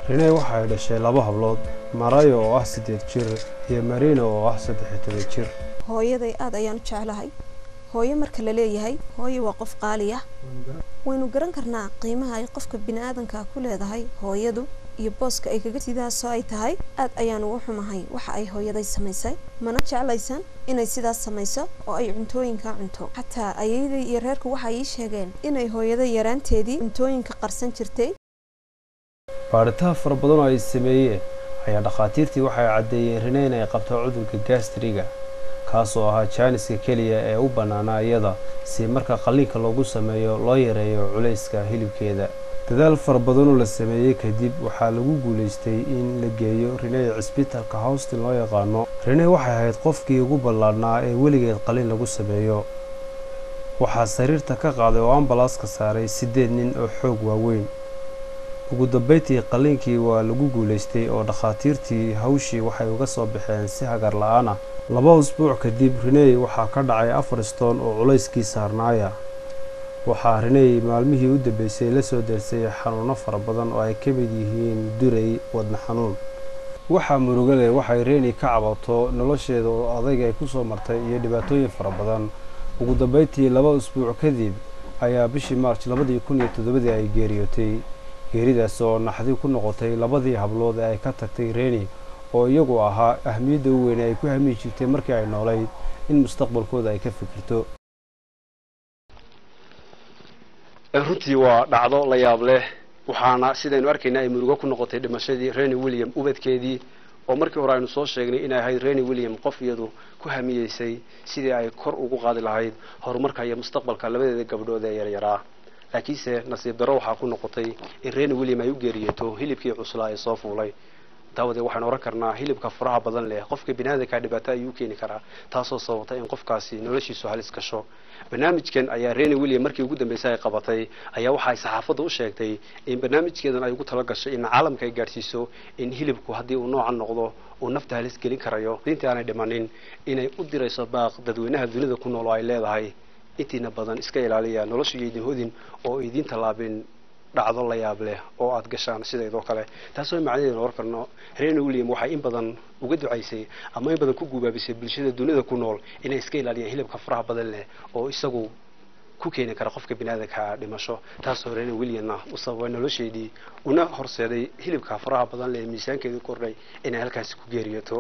renee waxa ay dhashay laba hablood marayo oo ah siddeed jir iyo marina oo ah saddex iyo toban jir hooyaday aad ayaan u jeclahay hooyo marka la leeyahay hooyo waa qof qaali ah waynu garan karnaa qiimaha ay qofka bini-aadanka ku leedahay hooyadu iyo booska ay kaga sidaasoo ay tahay aad ayaan ugu xumahay waxa ay hooyaday samaysay mana jeclaysan inay sidaas samayso oo ay cuntooyinka cunto xataa ayayday iyo reerku waxay ii sheegeen inay hooyaday yaraanteedii cuntooyinka qarsan jirtay baadhitaan fara badan oo ay sameeyeen ayaa dhakhaatiirtii waxay caddeeyeen rene inay qabto cudurka gastriga kaasoo ahaa jaaniska keliya ee u bannaanaa iyada si marka qalliinka loogu sameeyo loo yareeyo culayska hilibkeeda dadaal fara badanoo la sameeyey kadib waxaa lagu guulaystay in la geeyo renee cisbitalka howstin loo yaqaano renee waxay ahayd qofkii ugu ballaadhnaa ee weligeed qalliin lagu sameeyo waxaa sariirta ka qaaday oo ambalaaska saaray siddeed nin oo xoog waaweyn ugu dambayntii qalliinkii waa lagu guulaystay oo dhakhaatiirtii hawshii waxay uga soo baxeen si hagar la-aan ah laba usbuuc kadib reney waxaa ka dhacay afar stoon oo culayskii saarnaaya waxaa reney maalmihii u dambeysay la soo dersay xanuuno fara badan oo ay ka mid yihiin duray wadna xanuun waxaa murugale waxay reeni ka cabato nolosheeda oo adayg ay ku soo martay iyo dhibaatooyin fara badan ugu dambayntii laba usbuuc kadib ayaa bishii maarj labadii kun iyo toddobadii ay geeriyootay geeridaas oo naxdi ku noqotay labadii hablood ee ay ka tagtay reeni oo iyagu ahaa ahmiyadda u weyne ay ku hamiyi jirtay markii ay noolayd in mustaqbalkooda ay ka fikirto runtii waa dhacdo la yaab leh waxaana sidaynu arkayna ay murugo ku noqotay dhimashadii reni william ubadkeedii oo markii hore aynu soo sheegnay inay ahayd reni william qof iyadu ku hamiyeysay sidii ay kor ugu qaadi lahayd horumarka iyo mustaqbalka labadeeda gabdhood ee yaryaraa laakiinse nasiib darro waxaa ku noqotay in reni william ay u geeriyeeto hilibkii cuslaa ee soo fuulay daawadee waxaynu ohan karnaa hilibka faraha badan leh qofka biniaadankaa dhibaato ayuu u keeni karaa taasoo sababtay in qofkaasi noloshiisu halis gasho barnaamijkan ayaa reni william markii ugu dambeysay ay qabatay ayaa waxa ay saxaafadda u sheegtay in barnaamijkeedan ay ugu talagashay in caalamka ay gaadhsiiso in hilibku haddii uu noocan noqdo uu nafta halis gelin karayo intii aanay dhimanin inay u dirayso baaq dadweynaha dunida ku nool oo ay leedahay intiina badan iska ilaaliya nolosha iyo idin hodin oo idiin tallaabin dhacdo la yaab leh oo aada gashaan sidaydoo kale taasoo macnaheedu war karno reni william waxay in badan uga ducaysay ama in badan ku guubaabisay bulshada dunida ku nool inay iska ilaaliyaan hilibka faraha badan leh oo isagu ku keeni kara qofka biniaadanka dhimasho taasoo reni williamna u sababay nolosheedii una horseeday hilibka faraha badan leh miisaankeedu kordhay inay halkaasi ku geeriyoto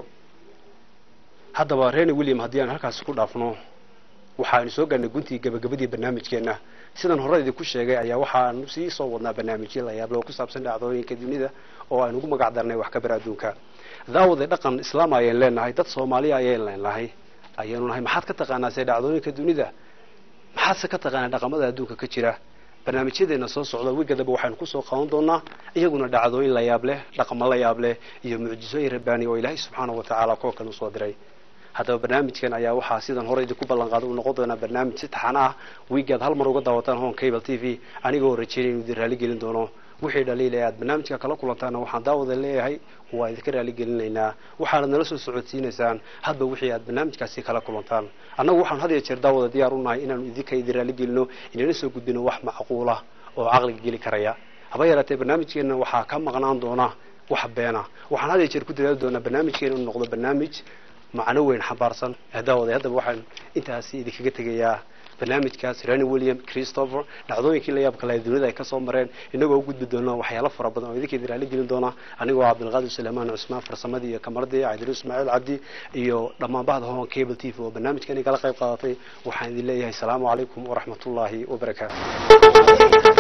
haddaba reni william haddii aan halkaasi ku dhaafno waxaanu soo gaarnay guntii gabagabadii barnaamijkeena sidan hore idinku sheegay ayaa waxaanu sii soo wadnaa barnaamijyo la yaable oo ku saabsan dhacdooyinka dunida oo aynu ugu magac darnay wax ka bar adduunka daawade dhaqan islaam ayaan leenahay dad soomaaliya ayaan leenahay ayaanu nahay maxaad ka taqaanaa see dhacdooyinka dunida maxaadse ka taqaanaa dhaqamada adduunka ka jira barnaamijyadeena soo socda wigadaba waxaynu kusoo qaban doonaa iyaguna dhacdooyin la yaab leh dhaqamo la yaab leh iyo mucjisooyin rabbaani oo ilaahay subxaanahu watacaala koolkan usoo diray haddaba barnaamijkan ayaa waxaa sidan hore idinku ballan qaaday uu noqon doonaa barnaamij si taxan ah wiigaad hal mar uga daawataan hon cable t v anigoo rajeynay inuu idin raali gelin doono wixii dhaliilay aad barnaamijka kala kulantaana waxaan daawada leeyahay waa idinka raali gelinaynaa waxaanad nala soo socodsiinaysaan hadba wixii aad barnaamijkaasi kala kulantaan annagu waxaanu had iyo jeer daawada diyaar u nahay inaanu idinka idin raali gelino inana soo gudbino wax macquula oo caqliga geli karaya haba yaraatee barnaamijkeena waxaa ka maqnaan doona wax beena waxaan had iyo jeer ku dadaali doonaa barnaamijkeena inuu noqdo barnaamij macno weyn xambaarsan daawada haddaba waxaan intaasi idinkaga tegayaa barnaamijkaas reni william christopher dhacdooyinkii la yaabka lahay dunida ay kasoo mareen inagoo u gudbi doona waxyaalo fara badan oo idinka idin raali gelin doona anigoo cabdilqaadir suleymaan cusmaan farsamadii iyo kamaradii cabdiru ismaaciil cabdi iyo dhammaan bahda hon cable t v oo barnaamijkan igala qayb qaadatay waxaan idin leeyahay asalaamu calaykum waraxmatullaahi wabarakaatu